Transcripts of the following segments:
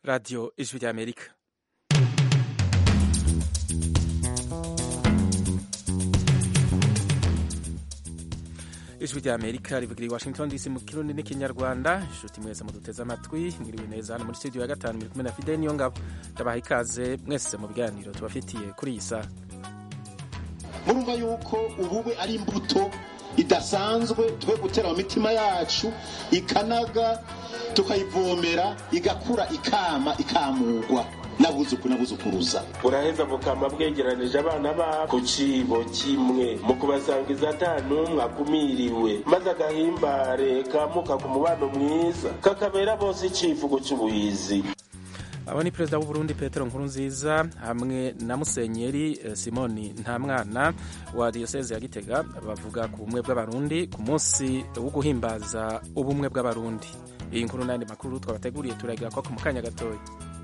radiyo ijwi ry'amerika ijwi ry'amerika rivugira i washington dc mu kirundi n'ikinyarwanda inshuti mwese muduteze amatwi mwiriwe neza hano muri studio ya gatanu muri kumwe na fide niyo ngabo ndabaha ikaze mwese mu biganiro tubafitiye kuri iyi saha murumva yuko ubube ari imbuto idasanzwe twe gutera mu mitima yacu ikanaga tukayivomera igakura ikama ikamugwa n'abuzuku n'abuzukuruza buraheza bukama bwegeranije abana babo ku cibo kimwe mu kubasangiza ata n'umwe akumiriwe maze agahimbare kamuka ku mubano mwiza kakabera bose icivugo c'ubuhizi abo ni perezida w'uburundi petero nkurunziza hamwe na musenyeri simoni ntamwana wa diyoseze ya gitega bavuga ku bumwe bw'abarundi ku munsi wo guhimbaza ubumwe bw'abarundi iyi nkuru n'andi makuru twabateguriye turagira ko mu kanya gatoya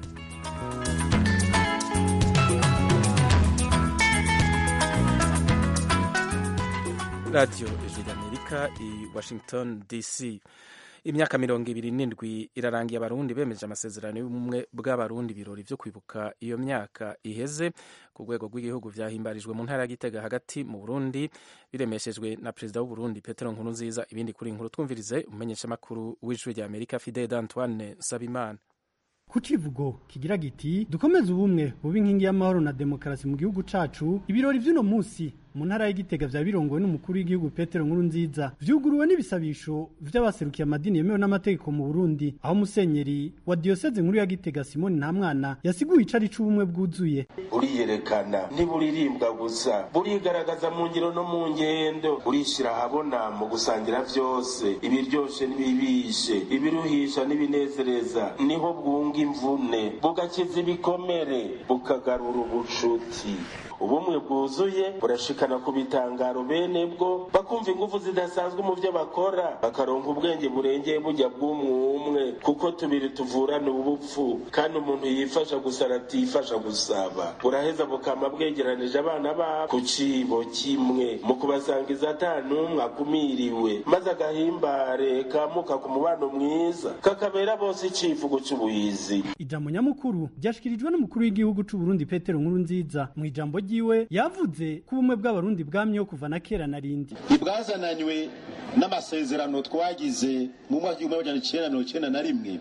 radiyo ijwi ry'amerika i washington dc imyaka mirongo ibiri n'indwi irarangiye abarundi bemeje amasezerano y'ubumwe bw'abarundi ibirori vyo kwibuka iyo myaka iheze ku rwego rw'igihugu vyahimbarijwe mu ntara ya gitega hagati mu burundi biremeshejwe na perezida w'uburundi petero nkurunziza ibindi kuri inkuru twumvirize umumenyeshamakuru w'ijwi rya amerika fidel antoine sabimana ku civugo kigira giti dukomeze ubumwe buba inkingi y'amahoro na demokarasi mu gihugu cacu ibirori vy'uno musi mu ntara y'igitega vya birongowe n'umukuru w'igihugu petero nkuru nziza vyuguruwe n'ibisabisho vy'abaserukiye amadini yemewe n'amategeko mu burundi aho musenyeri wa diyoseze nkuru ya gitega simoni ntamwana yasiguye icari c'ubumwe bwuzuye buriyerekana ntiburirimbwa gusa burigaragaza mu ngiro no mu ngendo burishira ahabona mu gusangira vyose ibiryoshe n'ibibishe ibiruhisha n'ibinezereza niho bwunga imvune bugakiza ibikomere bukagarura ubucuti ubumwe bwuzuye burashikana ku bitangaro bene bwo bakumva ingufu zidasanzwe mu byo bakora bakaronka ubwenge burengeye bujya bw'umwumwe kuko tubiri tuvurana ubupfu kandi umuntu yifasha gusa aratifasha gusaba buraheza bukama bwegeranije abana babo ku cibo kimwe mu kubasangiza ata n'umwe akumiriwe maze agahimbare kamuka ku mubano mwiza kakabera bose icivugo c'ubuhizi ijambo nyamukuru ryashikirijwe n'umukuru w'igihugu c'uburundi petero nkuru nziza mu ijambo ryiwe yavuze ko ubumwe bw'abarundi bwamyeho kuva na kera na rindi ntibwazananywe n'amasezerano twagize mu mwaka w'igihumbi magana icyenda mirongo icyenda na rimwe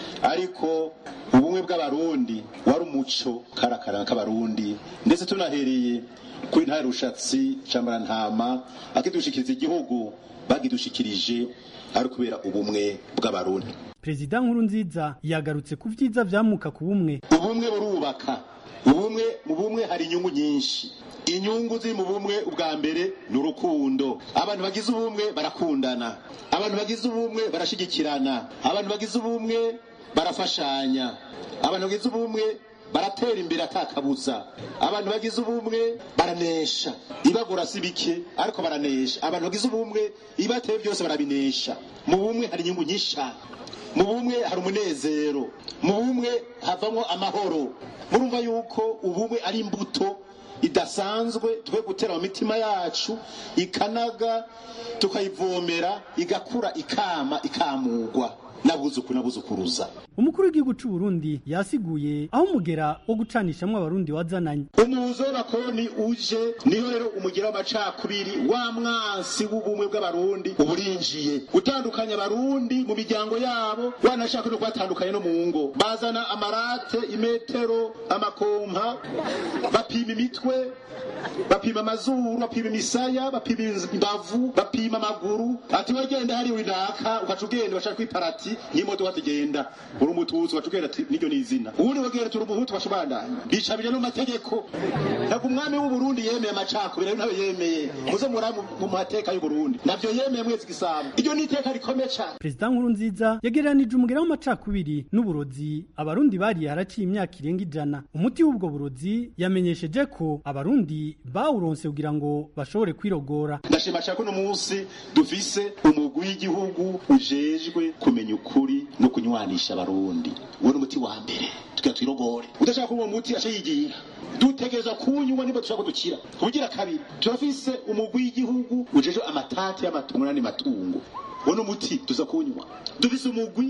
ariko ubumwe bw'abarundi wari umuco karakara k'abarundi ndetse tunahereye kuri ntare rushatsi ntama akidushikiriza igihugu bagidushikirije ari kubera ubumwe bw'abarundi perezida nkuru nziza yagarutse ku vyiza vyamuka ku bumwe ubumwe burubaka ubumwe mu bumwe hari inyungu nyinshi inyungu ziri mu bumwe ubwa mbere ni urukundo abantu bagize ubumwe barakundana abantu bagize ubumwe barashigikirana abantu bagize ubumwe barafashanya abantu bagize ubumwe baratera imbere atakabuza abantu bagize ubumwe baranesha ibagora si bike ariko baranesha abantu bagize ubumwe ibateye byose barabinesha mu bumwe hari inyungu nyinshi cyane mu bumwe hari umunezero mu bumwe havamo amahoro murumva yuko ubumwe ari imbuto idasanzwe twe gutera mu mitima yacu ikanaga tukayivomera igakura ikama ikamugwa n'abuzuku n'abuzukuruza umukuru w'igihugu c'u Burundi yasiguye aho umugera wo gucanishamwo abarundi wazananye umuzo w'abakoroni uje niho rero umugera w'amacakubiri wa mwansi w'ubumwe bw'abarundi uburinjiye gutandukanya abarundi mu miryango yabo wanashaka no kubatandukanya no mu ngo bazana amarate imetero amakompa bapima imitwe bapima amazuru bapima imisaya bapima imbavu bapima amaguru ati wagenda hari winaka ukaca ugenda bashaka kwiparati nk'imodoka zigenda uri umututsi ugaca ugenda ati niryo ni izina ubundi wagenda turi umuhutu ugaca ubandanya bicabije no mu mategeko ntabwo umwami w'uburundi yemeye amacakubiri ayo nawe yemeye muze muraba mu mateka y'uburundi navyo yemeye mwezi gisabo iryo ni iteka rikomeye cane perezida nkuru nziza yagereranije umugera w'amacakubiri n'uburozi abarundi bariye haraciye imyaka irenga ijana umuti w'ubwo burozi yamenyesheje ko abarundi bawuronse kugira ngo bashobore kwirogora ndashima cyane ko uno munsi dufise umugwi w'igihugu ujejwe kumenya ukuri no kunywanisha abarundi uwo ni umuti wa mbere tugira twirogore udashaka kunywa umuti aca yigira dutegereza kuwunywa niba dushaka dukira kugira kabiri turafise umugwi w'igihugu ujejwe amatati y'amatungo n'andi matungo uwo ni umuti tuza kuwunywa dufise umugwi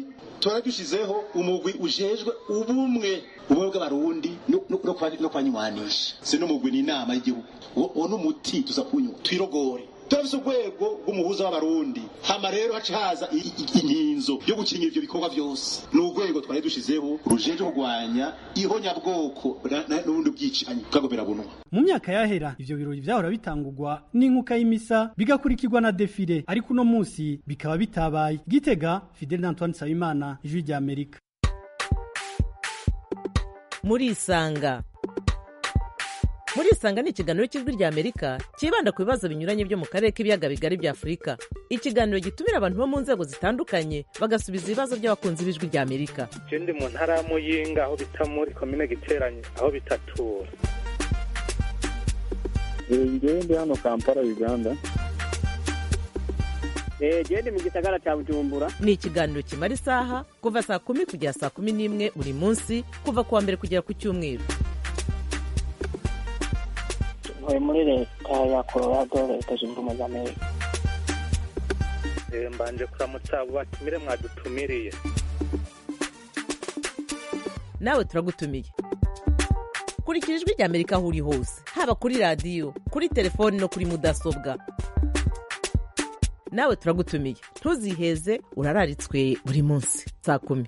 turadushizeho umugwi ujejwe ubumwe ubumwe bw'abarundi no- no no kwa- no kwanywanisha si n'umugwi ni inama y'igihugu uwo uwo ni umuti tuza kunywa twirogore turafise urwego rw'umuhuza w'abarundi hama rero haca haza i- i- inkinzo yo gukingira ivyo bikorwa vyose ni urwego twari dushizeho rujeje kurwanya ihonyabwoko na- na- n'ubundi bwicanyi bwagomera bunwa mu myaka yahera ivyo birori vyahora bitangurwa n'inkuka y'imisa bigakurikirwa na defile ariko uno musi bikaba bitabaye gitega fidel antoine nsabimana ijwi rya amerika murisanga murisanga ni ikiganiro cy'ijwi rya amerika cyibanda ku bibazo binyuranye byo mu karere k'ibiyaga bigari bya afurika ikiganiro gitumira abantu bo mu nzego zitandukanye bagasubiza ibibazo by'abakunzi b'ijwi rya amerika je ndi mu ntara ya muyinga aho bita muri komine giteranye aho bitatura ngewe ndi hano kampala uganda gende mu gisagara cya bujumbura ni ikiganiro kimara isaha kuva saa kumi kugera saa kumi n'imwe buri munsi kuva ku wa mbere kugera ku cyumweru ntuye muri leta ya colorado leta zunze ubumwe za amerika Eh, mbanje kuramutsa abo batumire mwadutumiriye nawe turagutumiye kurikira ijwi rya amerika aho uri hose haba kuri radiyo kuri telefoni no kuri mudasobwa nawe turagutumiye ntuziheze urararitswe buri munsi saa kumi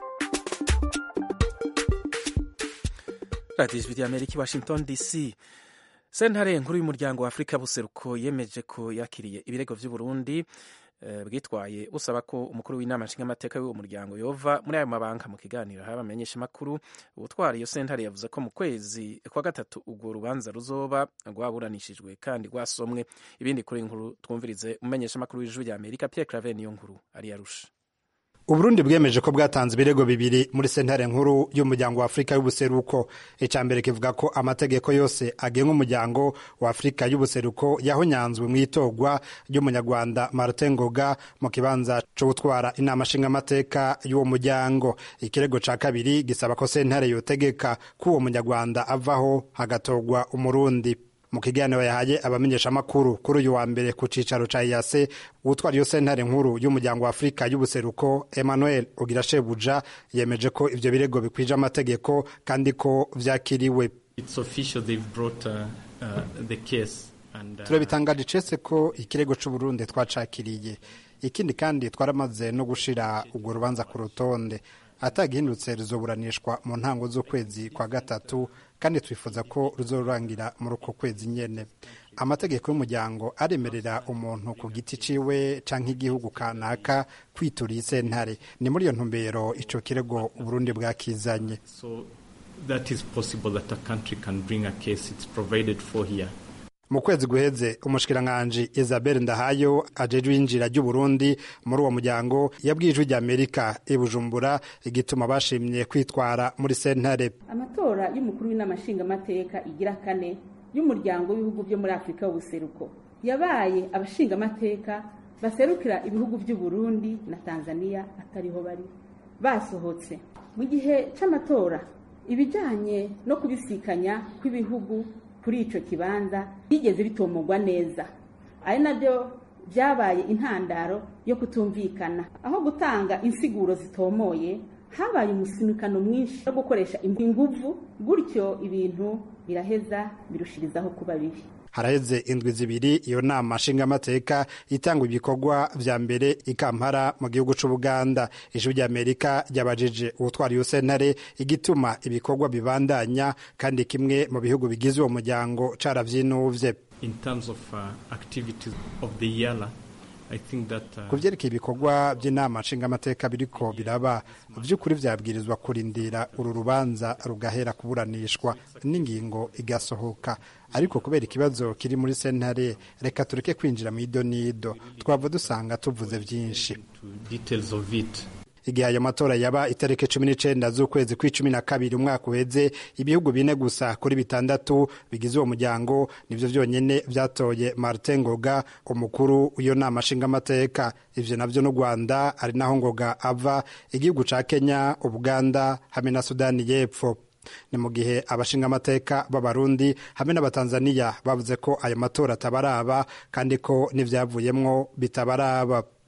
radiyo ijwi rya amerika i washington dc sentare nkuru y'umuryango wa afurika buseruko yemeje ko yakiriye ibirego vy'uburundi eh, bwitwaye busaba ko umukuru w'inama nshingamateka w'uwo muryango yova muri ayo mabanga mu kiganiro haba amenyesha amakuru ubutwara iyo sentare yavuze ko mu kwezi kwa gatatu urwo rubanza ruzoba rwaburanishijwe kandi rwasomwe ibindi kuri iyi nkuru twumvirize umumenyesha amakuru w'ijwi rya amerika pierre claver niyo nkuru ari yarusha uburundi bwemeje ko bwatanze ibirego bibiri muri sentare nkuru y'umuryango wa afurika y'ubuseruko icya mbere kivuga ko amategeko yose agenga umuryango wa afurika y'ubuseruko yahonyanzwe mu itorwa ry'umunyarwanda martin ngoga mu kibanza cyo gutwara inama nshingamateka y'uwo muryango ikirego cya kabiri gisaba ko sentare yotegeka ko uwo munyarwanda avaho hagatorwa umurundi mu kiganiro yahaye abamenyeshamakuru kuri uyu wa mbere ku cicaro ca iyase utwara iyo sentare nkuru y'umuryango wa afurika y'ubuseruko emmanuel ogirashebuja yemeje ko ivyo birego bikwije amategeko kandi ko vyakiriwe It's official. They've brought uh, uh, the case. And, uh, turabitangaje icese ko ikirego c'uburundi twacakiriye ikindi kandi twaramaze no gushira urwo rubanza ku rutonde atagihindutse ruzoburanishwa mu ntango z'ukwezi kwa gatatu kandi twifuza ko ruzorangira muri uko kwezi nyene amategeko y'umuryango aremerera umuntu ku giti ciwe canke igihugu kanaka kwitura iyi sentare ni muri iyo ntumbero ico kirego uburundi bwakizanye so that is possible that a country can bring a case. It's provided for here. mu kwezi guheze umushikiranganji isabel ndahayo ajejwe iyinjira ry'uburundi muri uwo muryango yabwiye ijwi rya amerika i bujumbura igituma bashimye kwitwara muri sentare amatora y'umukuru w'inama nshingamateka igira kane y'umuryango w'ibihugu byo muri afurika y'ubuseruko yabaye abashingamateka baserukira ibihugu by'u Burundi na tanzania atariho bari basohotse mu gihe c'amatora ibijanye no kubisikanya kw'ibihugu kuri ico kibanza byigeze bitomogwa neza ari nabyo byabaye intandaro yo kutumvikana aho gutanga insiguro zitomoye habaye umusinikano mwinshi wo gukoresha inguvu gutyo ibintu biraheza birushirizaho kuba bibi haraheze indwi zibiri iyo nama nshingamateka itanga ibikorwa vya mbere ikampara mu gihugu c'ubuganda ijwi rya amerika ryabajije uwutwara iyo sentare igituma ibikorwa bibandanya kandi kimwe mu bihugu bigize uwo muryango caravyinuvye In terms of uh, activities of the YALA, I think that uh, ku vyerekeye ibikorwa by'inama nshingamateka biriko biraba vy'ukuri vyabwirizwa kurindira uru rubanza rugahera kuburanishwa n'ingingo igasohoka ariko kubera ikibazo kiri muri sentare reka tureke kwinjira mu idonido twava dusanga tuvuze vyinshi to details of it. igihe ayo matora yaba itariki cumi n'icenda z'ukwezi kw'icumi na kabiri umwaka uheze ibihugu bine gusa kuri bitandatu bigize uwo muryango nivyo vyonyene vyatoye martin ngoga umukuru w'iyo nama nshingamateka ivyo navyo n'u rwanda ari naho ngoga ava igihugu ca kenya ubuganda hamwe na sudani y'epfo ni mu gihe abashingamateka b'abarundi hamwe n'abatanzaniya bavuze ko ayo matora atabaraba kandi ko n'ivyavuyemwo bitabaraba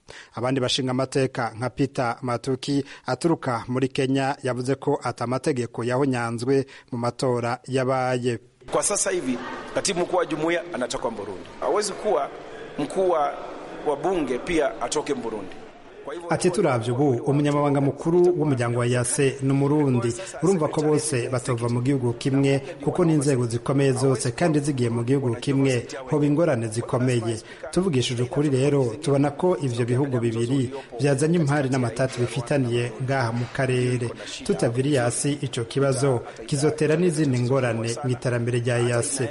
abandi bashinga amateka nka peter matuki aturuka muri kenya yavuze ko ata amategeko yahonyanzwe mu matora yabaye Kwa sasa hivi katibu mkuu wa jumuiya anatoka Burundi, hawezi kuwa mkuu wa bunge pia atoke Burundi. ati turavye ubu umunyamabanga mukuru w'umuryango wa yase ni umurundi urumva ko bose batova mu gihugu kimwe kuko n'inzego zikomeye zose kandi zigiye mu gihugu kimwe hoba ingorane zikomeye tuvugishije ukuri rero tubona ko ivyo bihugu bibiri byazanye impari n'amatati bifitaniye ngaha mu karere tutaviriye hasi ico kibazo kizotera n'izindi ngorane mu iterambere rya yase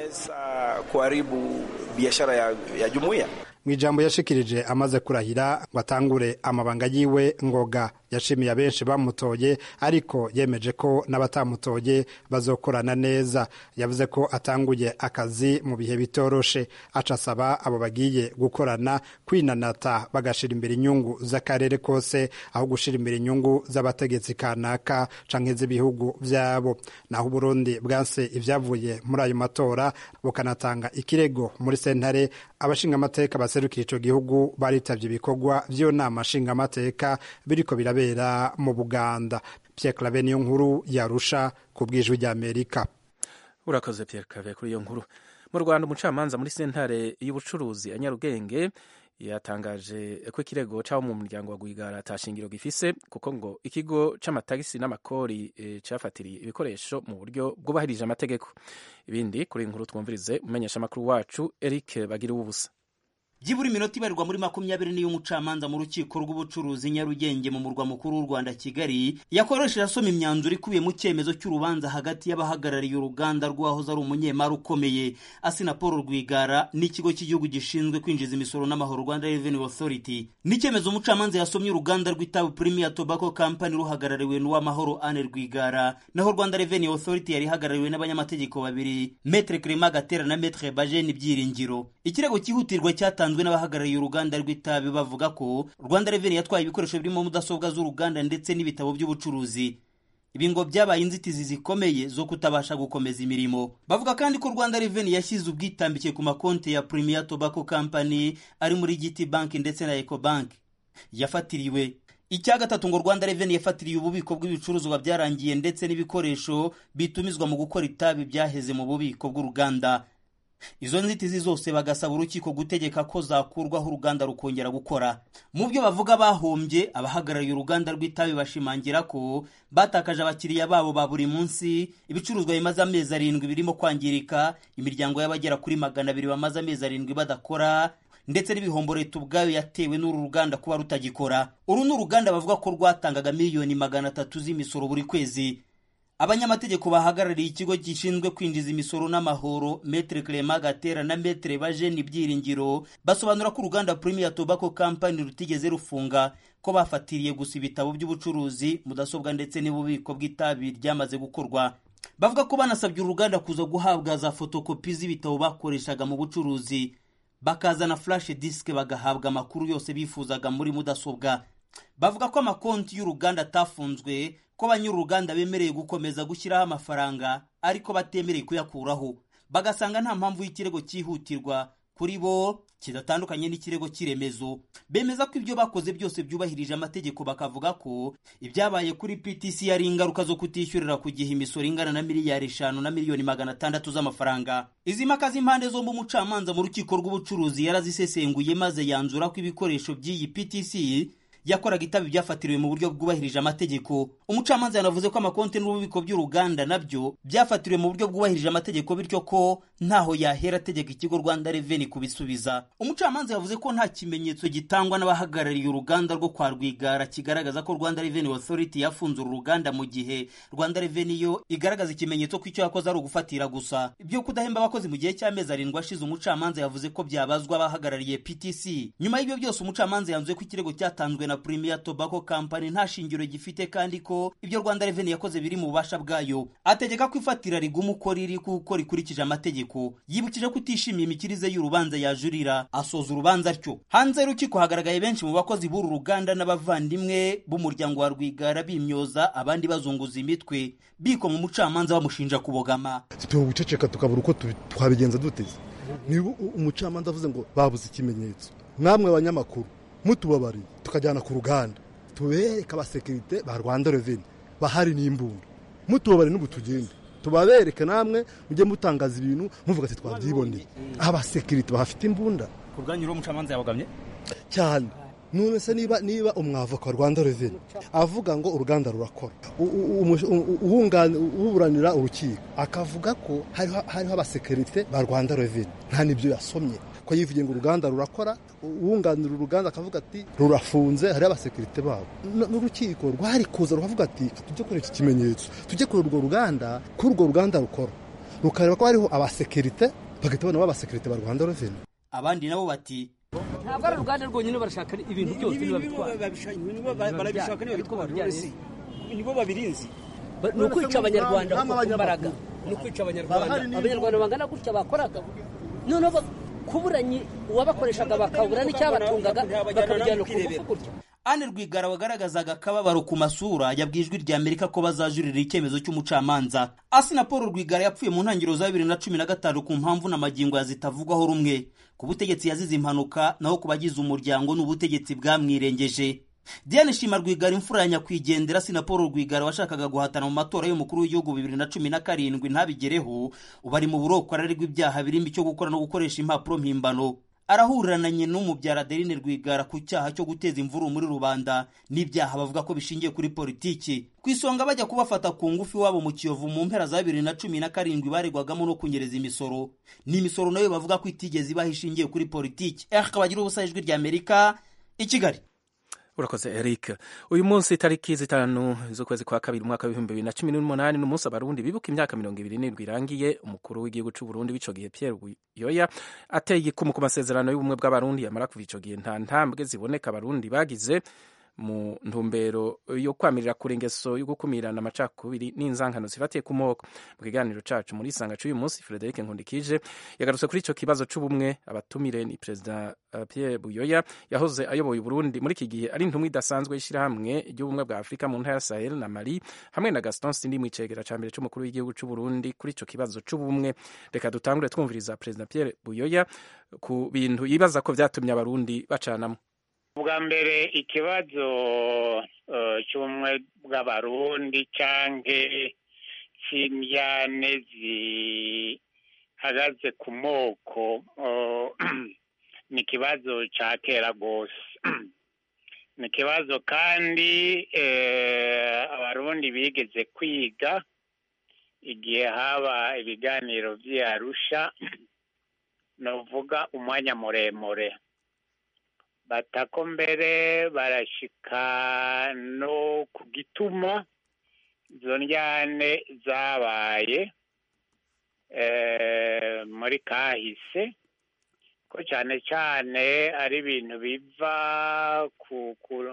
kuharibu biashara ya, ya jumuiya mu ijambo yashikirije amaze kurahira ngo atangure amabanga yiwe ngoga yashimiye abenshi bamutoye ariko yemeje ko n'abatamutoye bazokorana neza yavuze ko atanguye akazi mu bihe bitoroshe aca asaba abo bagiye gukorana kwinanata bagashira imbere inyungu z'akarere kose aho gushira imbere inyungu z'abategetsi kanaka canke z'ibihugu vyabo naho uburundi bwanse ivyavuye muri ayo matora bukanatanga ikirego muri sentare abashingamateka baserukira ico gihugu baritavye ibikorwa vy'iyo nama nshingamateka biriko birabera mu buganda pierre clave niyo nkuru yarusha ku bw'ijwi ry'amerika urakoze pierre clave kuri iyo nkuru mu rwanda umucamanza muri sentare y'ubucuruzi ya nyarugenge yatangaje ko ikirego cy'abo mu muryango wa Rwigara atashingiro gifise kuko ngo ikigo c'amatagisi n'amakori e, cafatiriye ibikoresho mu buryo bwubahirije amategeko ibindi kuri inkuru twumvirize umenyesha amakuru wacu Eric bagira ubusa byibura iminota ibarirwa muri makumyabiri n'iyo umucamanza mu rukiko rw'ubucuruzi nyarugenge mu murwa mukuru w'u rwanda kigali yakoresheje asoma imyanzuro ikubiye mu cyemezo cy'urubanza hagati y'abahagarariye uruganda rw'ahoze ari umunyemari ukomeye asina paul rwigara n'ikigo cy'igihugu gishinzwe kwinjiza imisoro n'amahoro rwanda revenue authority n'icyemezo umucamanza yasomye uruganda rw'itabu premier tobacco company ruhagarariwe n'uwamahoro ane rwigara naho rwanda revenue authority yari ihagarariwe n'abanyamategeko babiri metre clement gatera na metre bajeni byiringiro ikirego cyihutirwa cyatanzwe batanzwe n'abahagarariye uruganda rw'itabi bavuga ko rwanda reveni yatwaye ibikoresho birimo mudasobwa z'uruganda ndetse n'ibitabo by'ubucuruzi ibi ngo byabaye inzitizi zikomeye zo kutabasha gukomeza imirimo bavuga kandi ko rwanda reveni yashyize ubwitambike ku makonti ya premier tobacco company ari muri giti bank ndetse na ecobank yafatiriwe icya gatatu ngo rwanda reveni yafatiriye ububiko bw'ibicuruzwa byarangiye ndetse n'ibikoresho bitumizwa mu gukora itabi byaheze mu bubiko bw'uruganda izo nzitizi zose bagasaba urukiko gutegeka ko zakurwaho uruganda rukongera gukora mu byo bavuga bahombye abahagarariye uruganda rw'itabi bashimangira ko batakaje abakiriya babo ba buri munsi ibicuruzwa bimaze amezi arindwi birimo kwangirika imiryango y'abagera kuri magana abiri bamaze amezi arindwi badakora ndetse n'ibihombo leta ubwayo yatewe n'uru ruganda kuba rutagikora uru ni uruganda bavuga ko rwatangaga miliyoni magana atatu z'imisoro buri kwezi abanyamategeko bahagarariye ikigo gishinzwe kwinjiza imisoro n'amahoro metre clement gatera na metre bajeni byiringiro basobanura ko uruganda premier tobacco company rutigeze rufunga ko bafatiriye gusa ibitabo by'ubucuruzi mudasobwa ndetse n'ububiko bw'itabi ryamaze gukorwa bavuga ko banasabye uruganda kuza guhabwa za fotokopi z'ibitabo bakoreshaga mu bucuruzi bakazana flash disk bagahabwa amakuru yose bifuzaga muri mudasobwa bavuga ko amakonti y'uruganda atafunzwe ko banyir'uruganda bemereye gukomeza gushyiraho amafaranga ariko batemereye kuyakuraho bagasanga nta mpamvu y'ikirego cyihutirwa kuri bo kidatandukanye n'ikirego cy'iremezo bemeza ko ibyo bakoze byose byubahirije amategeko bakavuga ko ibyabaye kuri ptc yari ingaruka zo kutishyurira ku gihe imisoro ingana na miliyari eshanu na miliyoni magana atandatu z'amafaranga izi mpaka z'impande zombi umucamanza mu rukiko rw'ubucuruzi yarazisesenguye maze yanzura ko ibikoresho by'iyi ptc yakoraga itabi byafatiriwe mu buryo bwubahirije amategeko umucamanza yanavuze ko amakonti n'ububiko by'uruganda nabyo byafatiriwe mu buryo bwubahirije amategeko bityo ko ntaho yahera ategeka ikigo rwanda reveni kubisubiza umucamanza yavuze ko nta kimenyetso gitangwa n'abahagarariye uruganda rwo kwa rwigara kigaragaza ko rwanda reveni authority yafunze uru ruganda mu gihe rwanda reveni yo igaragaza ikimenyetso ko icyo yakoze ari ugufatira gusa ibyo kudahemba abakozi mu gihe cy'amezi arindwi ashize umucamanza yavuze ko byabazwa abahagarariye ptc nyuma y'ibyo byose umucamanza yanzuye ko ikirego cyatanzwe na premier tobacco company nta shingiro gifite kandi ko ibyo rwanda reveni yakoze biri mu bubasha bwayo ategeka ko ifatira riguma uko riri kuko rikurikije amategeko yibukije ko utishimiye imikirize y'urubanza yajurira asoza urubanza atyo hanze y'urukiko hagaragaye benshi mu bakozi b'uru ruganda n'abavandimwe b'umuryango wa rwigara bimyoza abandi bazunguza imitwe biko mu mucamanza bamushinja kubogama guceceka tukabura uko twabigenza duteze niba umucamanza avuze ngo babuze ikimenyetso mwamwe abanyamakuru mutubabariye tukajyana ku ruganda tubereke abasekirite ba rwanda reveni bahari n'imbunda mutubabariye n'ubu tugende tubabereke namwe mujye mutangaza ibintu muvuga ati twabyiboneye abasekirite bahafite imbunda ku bwanyu rero umucamanza yabogamye cyane none se niba niba umwavoka wa rwanda reveni avuga ngo uruganda rurakora uburanira urukiko akavuga ko hariho abasekirite ba rwanda reveni nta n'ibyo yasomye ko yivugiye ngo uruganda rurakora uwunganira uruganda akavuga ati rurafunze hariho abasekirite babo n'urukiko rwari kuza rukavuga ati tujye kuri iki kimenyetso tujye kuri urwo ruganda kuri urwo ruganda rukora rukareba ko hariho abasekirite bagahita babona abasekirite ba rwanda reveni abandi nabo bati ntabwo ari uruganda rwonyine barashaka ibintu byose barabishaka niba bitwara nibo babirinzi ni ukwica abanyarwanda ku mbaraga ni ukwica abanyarwanda abanyarwanda bangana gutya bakoraga noneho kuburanye uwabakoreshaga bakabura n'icyabatungaga bakabijyana ku ngufu gutya Anne Rwigara wagaragazaga akababaro ku masura yabwiye ijwi rya Amerika ko bazajurira icyemezo cy'umucamanza. Asina Paul Rwigara yapfuye mu ntangiriro za bibiri na cumi na gatanu ku mpamvu n'amagingo yazitavugwaho rumwe. Ku butegetsi yazize impanuka naho ku bagize umuryango n'ubutegetsi bwamwirengeje. Diane Shima Rwigara imfura ya nyakwigendera Asina Paul Rwigara washakaga guhatana mu matora y'umukuru w'igihugu bibiri na cumi na karindwi ntabigereho ubu ari mu buroko ararerwa ibyaha birimo icyo gukora no gukoresha impapuro mpimbano arahurananye n'umubyara Adeline Rwigara ku cyaha cyo guteza imvururu muri rubanda n'ibyaha bavuga ko bishingiye kuri politiki ku isonga bajya kubafata ku ngufu iwabo mu Kiyovu mu mpera za bibiri na cumi na karindwi baregwagamo no kunyereza imisoro ni imisoro nayo bavuga ko itigeze ibaho ishingiye kuri politiki akaba agira ubusa ijwi rya Amerika i Kigali urakoze eric uyu munsi tariki zitanu z'ukwezi kwa kabiri umwaka w'ibihumbi bibiri na cumi n'umunani n'umunsi abarundi bibuka imyaka mirongo ibiri n'irindwi irangiye umukuru w'igihugu cy'u Burundi w'ico gihe Pierre Buyoya ateye igikumu ku masezerano y'ubumwe bw'abarundi yamara kuva ico gihe nta ntambwe ziboneka abarundi bagize mu ntumbero yo kwamirira kure ingeso yo gukumirana amacakubiri n'inzankano zifatiye ku moko mu kiganiro cacu muri isanga c'uyu munsi Frederic Nkundikije yagarutse kuri ico kibazo c'ubumwe abatumire ni perezida uh, Pierre Buyoya yahoze ayoboye Burundi muri iki gihe ari intumwa idasanzwe y'ishirahamwe ry'ubumwe bwa Afurika mu ntara ya Sahel na Mali hamwe na Gaston Sindi mu icegera ca mbere c'umukuru w'igihugu c'u Burundi kuri ico kibazo c'ubumwe reka dutangure twumviriza perezida Pierre Buyoya ku bintu yibaza ko vyatumye abarundi bacanamo bwa mbere ikibazo cy'ubumwe bw'abarundi canke c'indyane zihagaze ku moko ni ikibazo ca kera rwose ni ikibazo kandi abarundi bigeze kwiga igihe haba ibiganiro vy'arusha novuga umwanya muremure batako mbere barashika no ku gituma izo ndyane zabaye muri kahise ko cyane cyane ari ibintu biva ku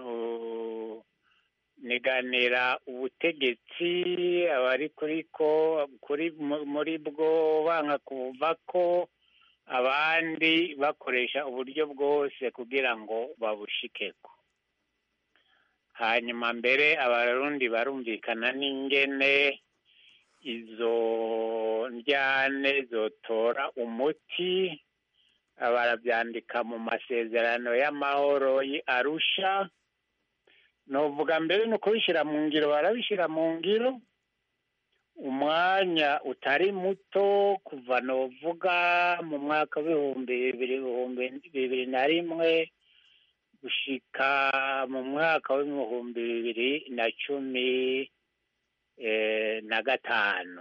niganira ubutegetsi abari kuri ko kuri muri bwo banga kuva ko abandi bakoresha uburyo bwose kugira ngo babushikeko hanyuma mbere abarundi barumvikana n'ingene izo ndyane zotora umuti barabyandika mu masezerano y'amahoro arusha novuga mbere ni ukubishyira mu ngiro barabishyira mu ngiro umwanya utari muto kuva novuga mu mwaka w'ibihumbi bibiri bibiri na rimwe gushika mu mwaka w'ibihumbi bibiri na cumi na gatanu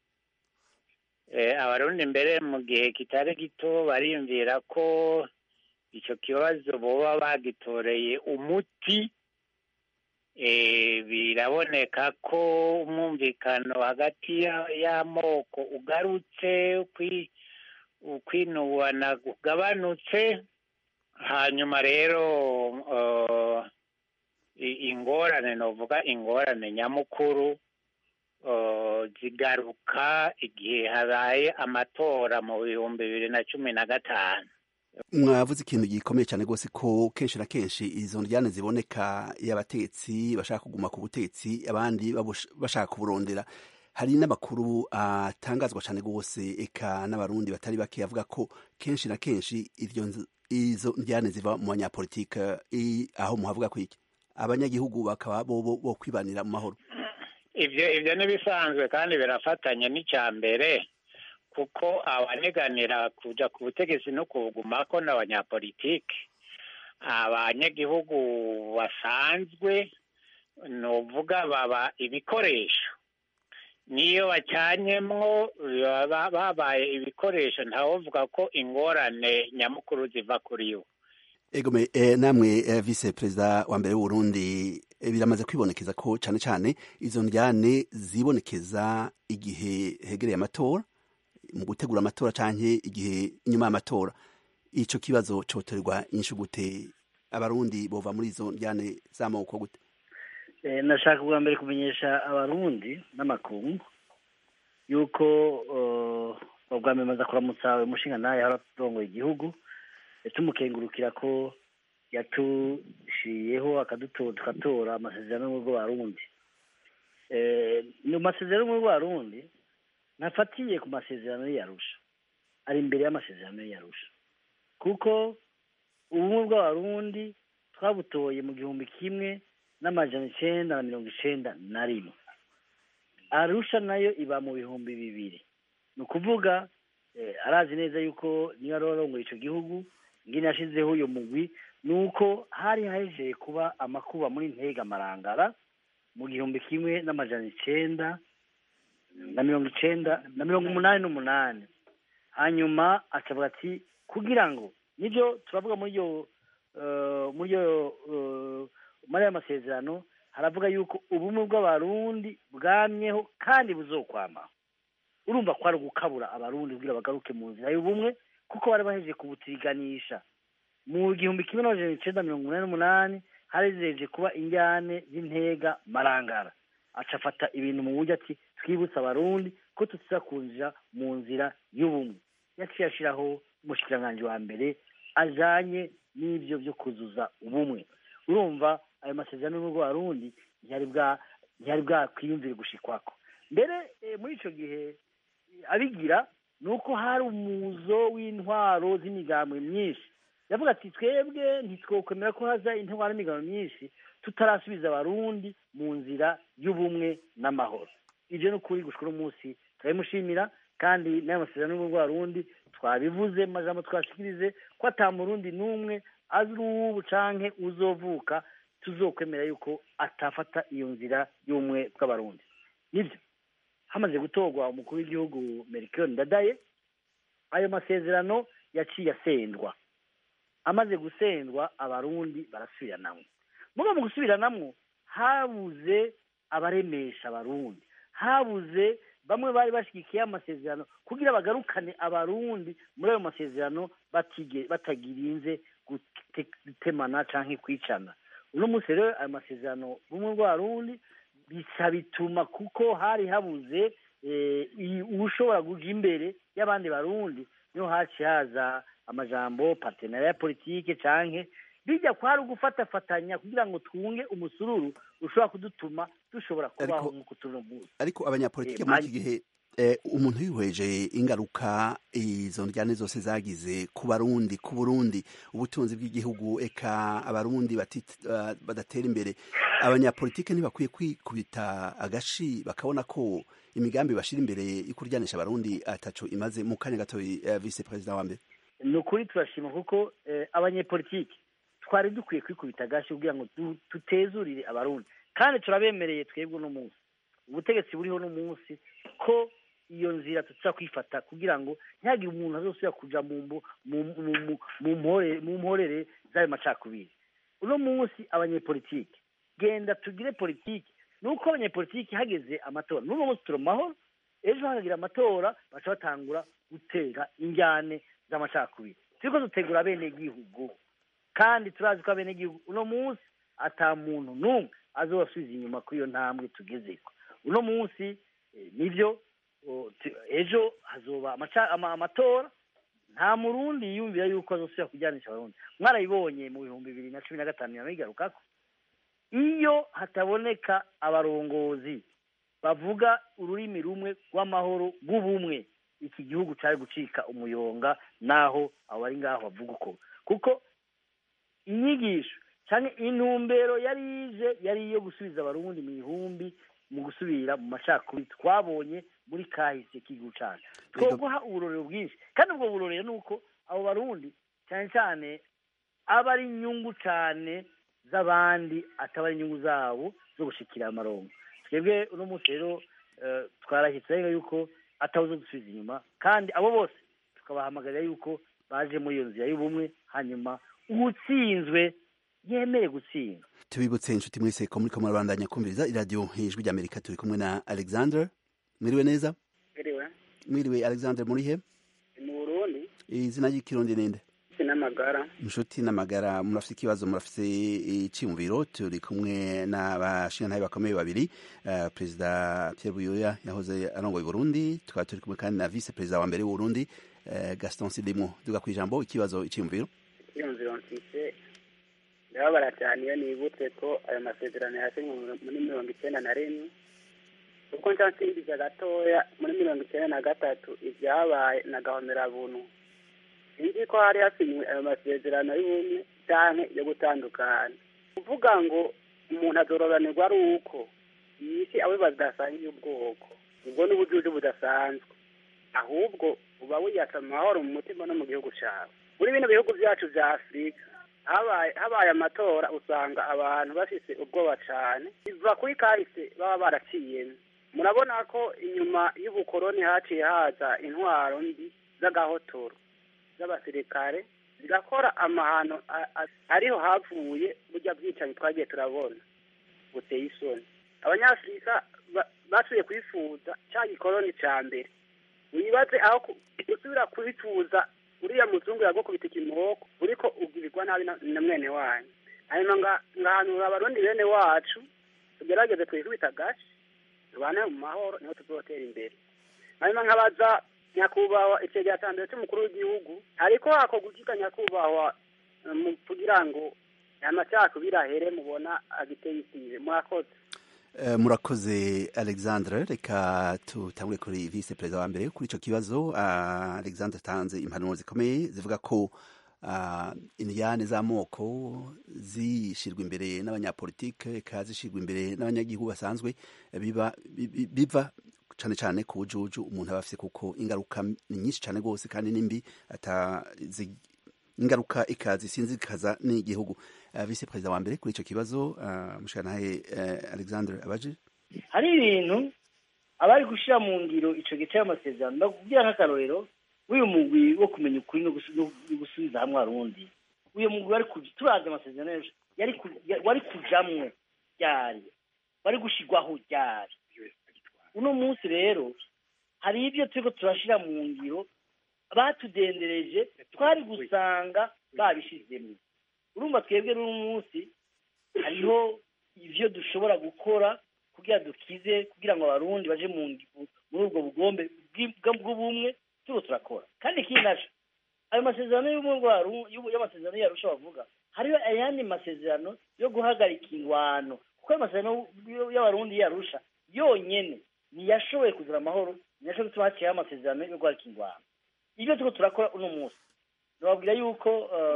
abarundi mbere mu gihe kitari gito bariyumvira ko icyo kibazo boba bagitoreye umuti biraboneka ko umwumvikano hagati y'amoko ugarutse ukwinubana ugabanutse hanyuma rero ingorane novuga ingorane nyamukuru zigaruka igihe habaye amatora mu bihumbi bibiri na cumi na gatanu mwavuze ikintu gikomeye cyane rwose ko kenshi na kenshi izo njyane ziboneka y'abatetsi bashaka kuguma ku butetsi abandi bashaka kuburondera hari n'amakuru atangazwa cyane rwose eka n'abarundi batari bake avuga ko kenshi na kenshi izo njyane ziva mu banyapolitike aho muhavuga ko iki abanyagihugu bakaba bo bo kwibanira mu mahoro ibyo ibyo n'ibisanzwe kandi birafatanya n'icya mbere kuko abaneganira kujya ku butegetsi no kubugumako n'abanyapolitike abanyagihugu basanzwe ni uvuga baba ibikoresho niyo bacanyemwo babaye ibikoresho ntawovuga ko ingorane nyamukuru ziva kuri yo egome namwe vice perezida wa mbere w'uburundi biramaze kwibonekeza ko cyane cyane izo njyane zibonekeza igihe hegereye amatora mu gutegura amatora cyangwa igihe inyuma y'amatora icyo kibazo cyotorerwa inyinshi gute abarundi bova muri izo njyane z'amoko gute nashaka bwa mbere kumenyesha abarundi n'amakungu yuko ubwa mbere maze kuramutsa umushinga nawe haratongoye igihugu tumukengurukira ko yatushiyeho tugatora amasezerano y'ubwo barundi mu masezerano y'ubwo barundi ntafatiye ku masezerano y'iyarusha ari imbere y'amasezerano y'iyarusha kuko ubumwe bw'abarundi twabutoye mu gihumbi kimwe n'amajana icyenda na mirongo icyenda na rimwe arusha nayo iba mu bihumbi bibiri ni ukuvuga arazi neza yuko niyo ari arongoye icyo gihugu ngine yashyizeho uyu mugwi ni uko hari hahejeye kuba amakuba muri ntega marangara mu gihumbi kimwe n'amajana icyenda na mirongo icyenda na mirongo umunani n'umunani hanyuma akavuga ati kugira ngo nibyo turavuga muri iyo muri iyo muri aya masezerano haravuga yuko ubumwe bw'abarundi bwamyeho kandi buzokwama urumva ko ari ugukabura abarundi kugira bagaruke mu nzira y'ubumwe kuko bari bahejeje kubutiganisha mu gihumbi kimwe n'amajana icyenda mirongo inani n'umunani harejeje kuba injyane z'intega marangara aca afata ibintu mu buryo ati twibutse abarundi ko tuza kunjira mu nzira y'ubumwe yaciye ashyiraho umushikiranganji wa mbere ajanye n'ibyo byo kuzuza ubumwe urumva ayo masezerano y'ubwo barundi ntiyari bwakwiyumvire gushikwako mbere muri icyo gihe abigira ni uko hari umuzo w'intwaro z'imigambwe myinshi yavuga ati twebwe ntitwokwemera ko haza intwaro n'imigambwe myinshi tutarasubiza abarundi mu nzira y'ubumwe n'amahoro ibyo ni ukuri gushwa umunsi turabimushimira kandi n'ayo masezerano y'ubwo barundi twabivuze mu majambo twashikirize ko atamurundi n'umwe azi uw'ubu canke uzovuka tuzokwemera yuko atafata iyo nzira y'ubumwe bw'abarundi nibyo hamaze gutorwa umukuru w'igihugu merikiyoni ndadaye ayo masezerano yaciye asendwa amaze gusendwa abarundi barasubiranamwo muga mu gusubiranamwo habuze abaremesha abarundi habuze bamwe bari bashyigikiye amasezerano kugira bagarukane abarundi muri ayo masezerano batagirinze gutemana cyangwa kwicana uno munsi rero ayo masezerano bumwe bw'abarundi bisa bituma kuko hari habuze ushobora kuja imbere y'abandi barundi niho haciye haza amajambo partenariat ya politike canke bijya kwari ugufatafatanya kugira ngo twunge umusururu ushobora kudutuma dushobora kubaho nk'uko turi munsi ariko abanyapolitike muri iki gihe umuntu yihweje ingaruka izo njyane zose zagize ku barundi ku burundi ubutunzi bw'igihugu eka abarundi badatera imbere abanyapolitike ntibakwiye kwikubita agashi bakabona ko imigambi bashyira imbere yo kuryanisha abarundi ataco imaze mu kanya gato vice perezida wa mbere ni ukuri turashima kuko abanyepolitike twari dukwiye kwikubita agashi kugira ngo tutezurire abarundi kandi turabemereye twebwe uno munsi ubutegetsi buriho uno munsi ko iyo nzira tuza kwifata kugira ngo ntihagire umuntu azosubira kuja mu mporere z'ayo macakubiri uno munsi abanyepolitike genda tugire politiki ni uko abanyepolitiki hageze amatora n'uno munsi turi mu mahoro ejo hakagira amatora baca batangura gutera injyane z'amacakubiri turiko dutegura abenegihugu kandi turazi ko abenegihugu uno munsi ata muntu n'umwe azobasubiza inyuma kuri iyo ntambwe tugezeko uno munsi nibyo ejo hazoba amatora nta murundi yiyumvira yuko azosubira kujyanisha abarundi mwarabibonye mu bihumbi bibiri na cumi na gatanu yanabigarukako iyo hataboneka abarongozi bavuga ururimi rumwe rw'amahoro rw'ubumwe iki gihugu cyari gucika umuyonga naho abo bari ngaho bavuga uko kuko inyigisho cyangwa intumbero yari ije yari iyo gusubiza abarundi mu ihumbi mu gusubira mu macakubiri twabonye muri kahise k'igihugu cyacu twoguha uburorero bwinshi kandi ubwo burorero ni uko abo barundi cyane cyane aba ari inyungu cyane z'abandi ataba ari inyungu zabo zo gushikira amarongo twebwe uno munsi rero twarahitse yuko atawuze dusubiza inyuma kandi abo bose tukabahamagarira yuko baje muri iyo nzira y'ubumwe hanyuma uwutsinzwe yemeye gutsinda tubibutse inshuti mwese ko muri kamwe bandanya kumviriza iradiyo ijwi ry'amerika turi kumwe na alexander mwiriwe neza mwiriwe mwiriwe alexander muri he mu burundi izina ry'ikirundi ninde n'amagara inshuti n'amagara murafite ikibazo murafite icyumviro turi kumwe n'abashingantahe bakomeye babiri uh, perezida Pierre Buyoya yahoze arongoye Burundi tukaba turi kumwe kandi na vice perezida wa mbere w'Uburundi uh, Gaston Sidimo duga kwijambo ikibazo icyumviro icyumviro mfise ndababara cyane iyo nibutse ko ayo masezerano yasinywe muri mirongo icyenda na rimwe kuko nsansimbiza gatoya muri mirongo icyenda na gatatu ibyabaye na gahomerabuntu sinzi ko hari hasinywe ayo masezerano y'ubumwe cyangwa yo gutandukana kuvuga ngo umuntu azororanirwa ari uko iyi si abo badasangiye ubwoko ubwo ni ubujuju budasanzwe ahubwo uba wiyatsa amahoro mu mutima no mu gihugu cyawe muri bino bihugu byacu bya afurika habaye amatora usanga abantu bafite ubwoba cyane biva kuri kahise baba baraciyemo murabona ko inyuma y'ubukoroni haciye haza intwaro mbi z'agahotoro z'abasirikare zigakora amahano ariho havuye burya bwicanyi twagiye turabona buteye isoni abanyafurika basuye kwifuza cya gikoroni cya mbere wibaze aho gusubira kubifuza uriya muzungu yagukubita ikimoko uriko ubwirirwa nabi na mwene wanyu hanyuma ngahanura abarundi bene wacu tugerageze twikubita agace tubane mu mahoro niho tuzotera imbere hanyuma nkabaza nyakubahwa icegera cya mbere cy'umukuru w'igihugu ariko hakorwa ukiga nyakubahwa kugira ngo amacakubiri ahere mubona agiteye isize murakoze murakoze alexandre reka tutangure kuri vice perezida wa mbere kuri icyo kibazo alexandre atanze impanuro zikomeye zivuga ko indiyane z'amoko zishyirwa imbere n'abanyapolitike reka zishyirwa imbere n'abanyagihugu basanzwe biva cyane cyane ku bujuju umuntu aba afite kuko ingaruka ni nyinshi cyane rwose kandi nimbi ingaruka ikazisinzikaza n'igihugu vice perezida wa mbere kuri icyo kibazo mushanahe alexandre abaje hari ibintu abari gushyira mu ngiro icyo gice y'amasezerano ndakubwira nk'akarorero w'uyu mugwi wo kumenya ukuri no gusubiza hamwe arundi uyu mugwi wari turazi amasezerano wari kujamwo ryari wari gushyirwaho ryari uno munsi rero hari ibyo turiko turashyira mu ngiro batudendereje twari gusanga babishizemo urumva twebwe n'uno munsi hariho ivyo dushobora gukora kugira dukize kugira ngo abarundi baje mu muri ubwo bugombe bw'ubumwe turiko turakora kandi ikindi naco ayo masezerano y'amasezerano yarusha bavuga hariho ayandi masezerano yo guhagarika ingwano kuko ayo masezerano y'abarundi yarusha yonyene ntiyashoboye kuzana amahoro ntiyashoboye gutuma haciyeho amasezerano yo guhagarika ingwano ibyo turiko turakora uno munsi nababwira yuko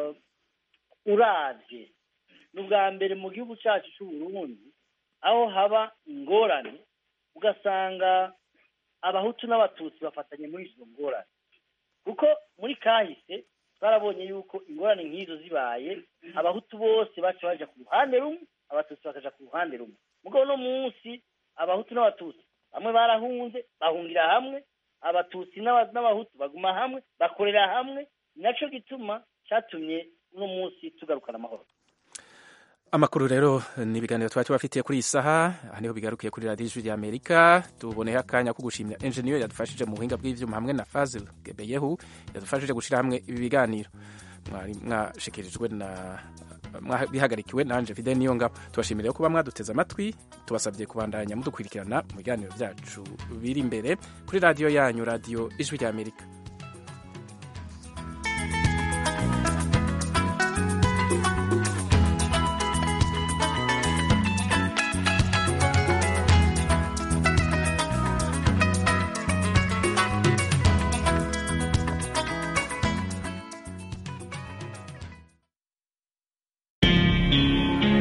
uravye ni ubwa mbere mu gihugu cyacu c'uburundi aho haba ingorane ugasanga abahutu n'abatutsi bafatanye muri izo ngorane kuko muri kahise twarabonye yuko ingorane nk'izo zibaye abahutu bose baca baja ku ruhande rumwe abatutsi bakaja ku ruhande rumwe mugabo uno munsi abahutu n'abatutsi bamwe barahunze bahungira hamwe abatutsi n'abahutu baguma hamwe bakorera hamwe naco gituma catumye uno munsi tugarukana amahoro amakuru rero ni ibiganiro twari tubafitiye kuri iyi saha aha niho bigarukiye kuri radiyo ijwi rya amerika tuboneho akanya ko gushimira enjeniyeri yadufashije mu buhinga bw'ivyuma hamwe na faze gebeyehu yadufashije gushyira hamwe ibi biganiro mwari mwashikirijwe na bihagarikiwe nanje fide niyo ngabo tubashimire kuba mwaduteze amatwi tubasabye kubandanya mudukurikirana mu biganiro byacu biri imbere kuri radiyo yanyu radiyo ijwi rya amerika